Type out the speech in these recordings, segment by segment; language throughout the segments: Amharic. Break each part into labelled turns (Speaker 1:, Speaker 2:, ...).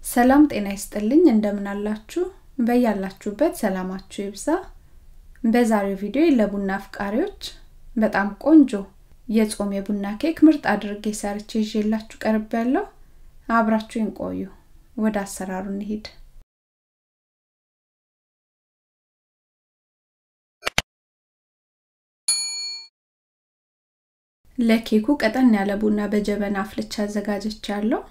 Speaker 1: ሰላም ጤና ይስጥልኝ እንደምን አላችሁ በያላችሁበት ሰላማችሁ ይብዛ በዛሬው ቪዲዮ ለቡና አፍቃሪዎች በጣም ቆንጆ የጾም የቡና ኬክ ምርጥ አድርጌ ሰርቼ ይዤላችሁ ቀርብ ያለው አብራችሁን ቆዩ ወደ አሰራሩ እንሂድ ለኬኩ ቀጠን ያለ ቡና በጀበና አፍልቻ አዘጋጅቻለሁ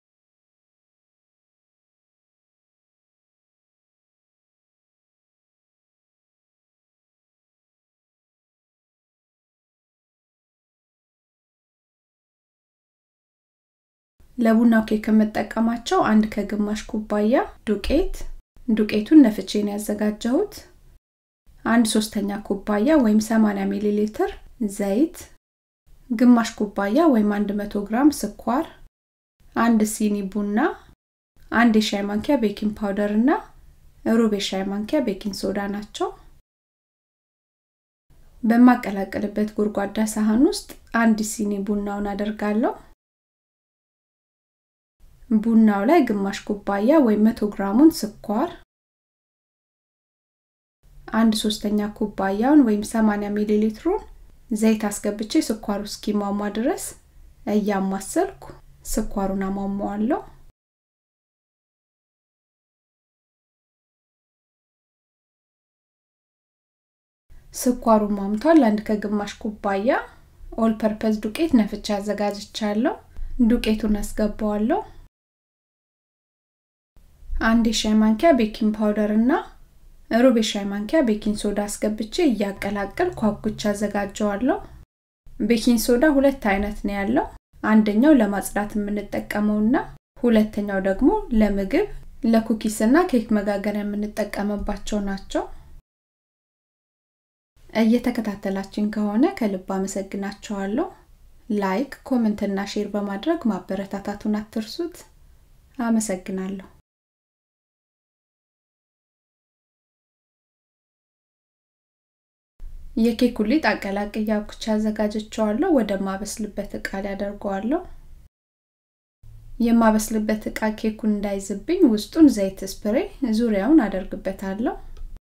Speaker 1: ለቡናው ኬክ የምጠቀማቸው አንድ ከግማሽ ኩባያ ዱቄት ዱቄቱን ነፍቼን ያዘጋጀሁት አንድ ሶስተኛ ኩባያ ወይም 80 ሚሊ ሊትር ዘይት ግማሽ ኩባያ ወይም 100 ግራም ስኳር አንድ ሲኒ ቡና አንድ የሻይ ማንኪያ ቤኪንግ ፓውደር እና ሩብ የሻይ ማንኪያ ቤኪንግ ሶዳ ናቸው በማቀላቀልበት ጎድጓዳ ሳህን ውስጥ አንድ ሲኒ ቡናውን አደርጋለሁ ቡናው ላይ ግማሽ ኩባያ ወይም 100 ግራሙን ስኳር አንድ ሶስተኛ ኩባያውን ወይም 80 ሚሊ ሊትሩን ዘይት አስገብቼ ስኳሩ እስኪሟሟ ድረስ እያማሰልኩ ስኳሩን አሟሟዋለሁ ስኳሩ ሟምቷል አንድ ከግማሽ ኩባያ ኦል ፐርፐዝ ዱቄት ነፍቻ አዘጋጅቻለሁ ዱቄቱን አስገባዋለሁ አንድ የሻይ ማንኪያ ቤኪንግ ፓውደር እና ሩብ የሻይ ማንኪያ ቤኪንግ ሶዳ አስገብቼ እያቀላቀል ኳኩቻ አዘጋጀዋለሁ ቤኪንግ ሶዳ ሁለት አይነት ነው ያለው አንደኛው ለማጽዳት የምንጠቀመውና ሁለተኛው ደግሞ ለምግብ ለኩኪስ እና ኬክ መጋገሪያ የምንጠቀምባቸው ናቸው እየተከታተላችን ከሆነ ከልብ አመሰግናቸዋለሁ ላይክ ኮመንት እና ሼር በማድረግ ማበረታታቱን አትርሱት አመሰግናለሁ የኬክ ሊጥ አቀላቅያ ኩቻ አዘጋጀቸዋለሁ ወደ ማበስልበት እቃ ላይ አደርገዋለሁ የማበስልበት እቃ ኬኩን እንዳይዝብኝ ውስጡን ዘይት ስፕሬ ዙሪያውን አደርግበታለሁ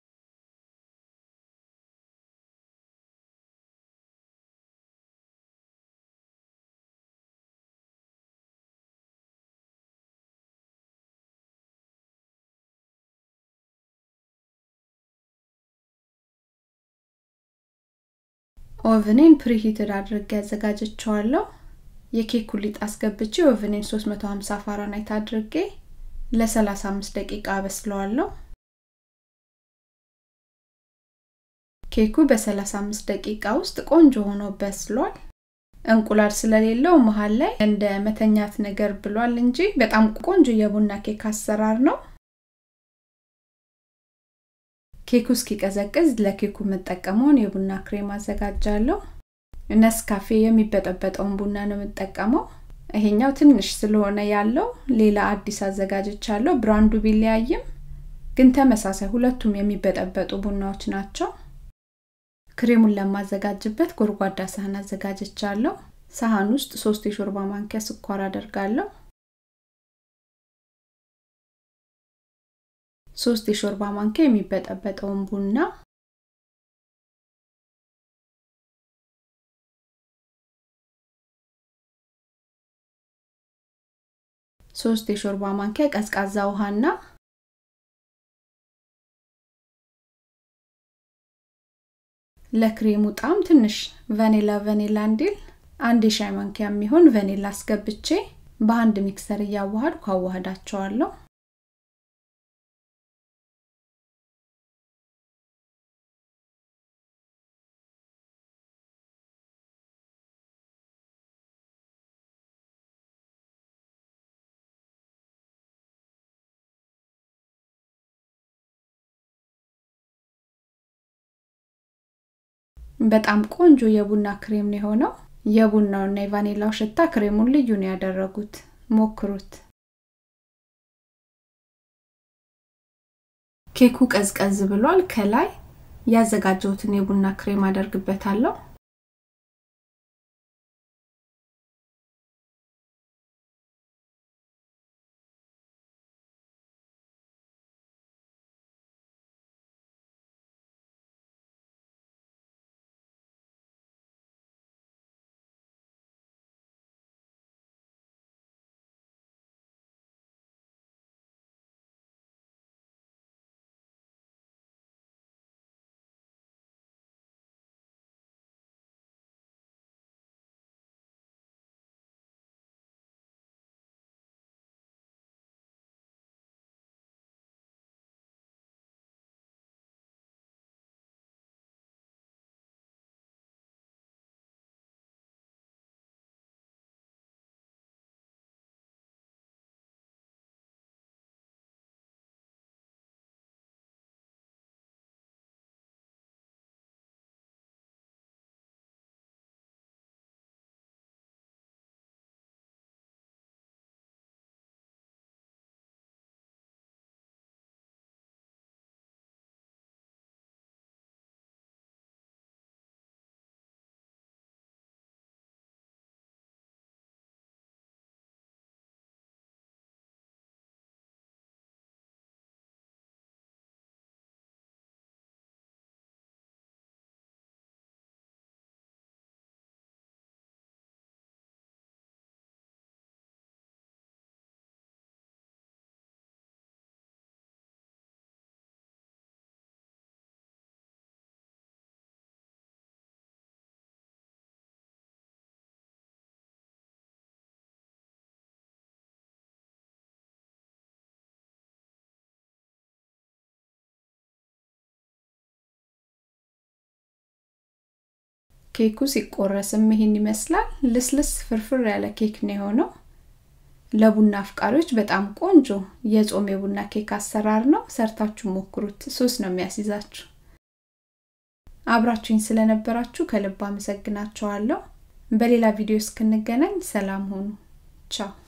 Speaker 1: ኦቭኔን ፕሪሂትድ አድርጌ ያዘጋጀቸዋለሁ የኬክ ሊጥ አስገብቼ ኦቭኔን 350 ፋራናይት አድርጌ ለ35 ደቂቃ አበስለዋለሁ ኬኩ በ35 ደቂቃ ውስጥ ቆንጆ ሆኖ በስሏል እንቁላል ስለሌለው መሀል ላይ እንደ መተኛት ነገር ብሏል እንጂ በጣም ቆንጆ የቡና ኬክ አሰራር ነው ኬኩ እስኪቀዘቅዝ ለኬኩ የምጠቀመውን የቡና ክሬም አዘጋጃለሁ ነስካፌ የሚበጠበጠውን ቡና ነው የምጠቀመው ይሄኛው ትንሽ ስለሆነ ያለው ሌላ አዲስ አዘጋጅቻለሁ ብራንዱ ቢለያይም ግን ተመሳሳይ ሁለቱም የሚበጠበጡ ቡናዎች ናቸው ክሬሙን ለማዘጋጅበት ጎድጓዳ ሳህን አዘጋጅቻለሁ ሳህን ውስጥ ሶስት የሾርባ ማንኪያ ስኳር አደርጋለሁ ሶስት የሾርባ ማንኪያ የሚበጠበጠውን ቡና ሶስት የሾርባ ማንኪያ ቀዝቃዛ ውሃና ለክሬሙ ጣም ትንሽ ቫኒላ ቫኒላ እንዲል አንድ የሻይ ማንኪያ የሚሆን ቫኒላ አስገብቼ በአንድ ሚክሰር እያዋሃድኩ አዋህዳቸዋለሁ በጣም ቆንጆ የቡና ክሬም ነው የሆነው የቡናውና የቫኒላው ሽታ ክሬሙን ልዩ ነው ያደረጉት ሞክሩት ኬኩ ቀዝቀዝ ብሏል ከላይ ያዘጋጀሁትን የቡና ክሬም አደርግበታለሁ ኬኩ ሲቆረስም ይሄን ይመስላል ልስልስ ፍርፍር ያለ ኬክ ነው የሆነው ለቡና አፍቃሪዎች በጣም ቆንጆ የጾም የቡና ኬክ አሰራር ነው ሰርታችሁ ሞክሩት ሶስ ነው የሚያስይዛችሁ አብራችሁኝ ስለነበራችሁ ከልብ አመሰግናችኋለሁ በሌላ ቪዲዮ እስክንገናኝ ሰላም ሆኑ ቻው